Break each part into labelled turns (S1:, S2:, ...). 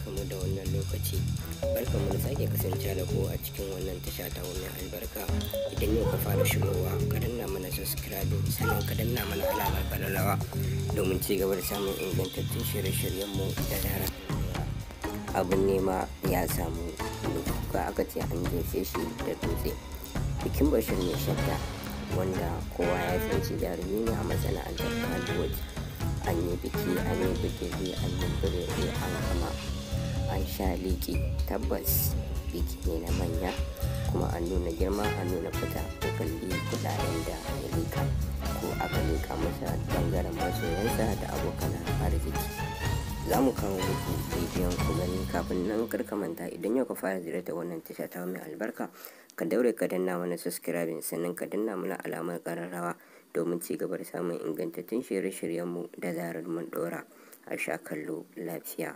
S1: barkamu da wannan lokaci barkamu da sake kasance da ku a cikin wannan tasha ta wannan albarka idan yau ka fara shigowa ka danna mana subscribe sannan ka danna mana alamar kalalawa domin ci gaba da samun ingantattun shirye-shiryenmu da dara abin nema ya samu ka aka ce an jefe shi da dutse bikin bashir mai shadda wanda kowa ya san shi jarumi ne a masana'antar hollywood an yi biki an yi bikiri an yi birere an kama an sha liki tabbas biki ne na manya kuma an nuna girma an nuna fita ko kalli kudaden da ya lika ko aka lika masa bangaren masoyansa da abokan arziki za mu kawo muku bidiyon ku gani kafin nan karka manta idan yau ka fara ziyarta wannan tasha ta mai albarka ka daure ka danna mana subscribing sannan ka danna mana alamar kararrawa domin ci gaba da samun ingantattun shirye-shiryenmu da zarar mun dora a sha kallo lafiya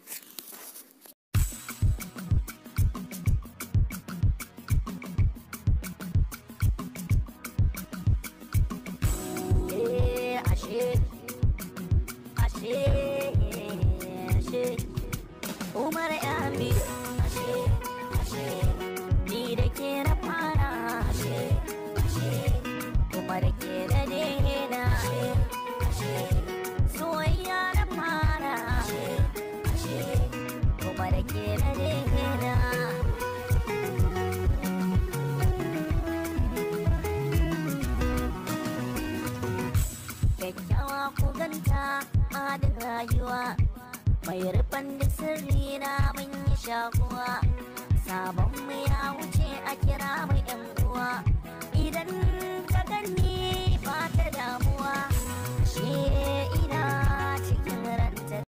S2: Umar Yami ashe ashe ni da ke na fara ashe ashe Umar ke da dena ashe ashe soyayya na fara ashe ashe Umar ke da dena Kyakkyawa ku ganta adin rayuwa mai rufan da sirri na mun yi shakuwa sabon mu ya wuce a kira mu yan uwa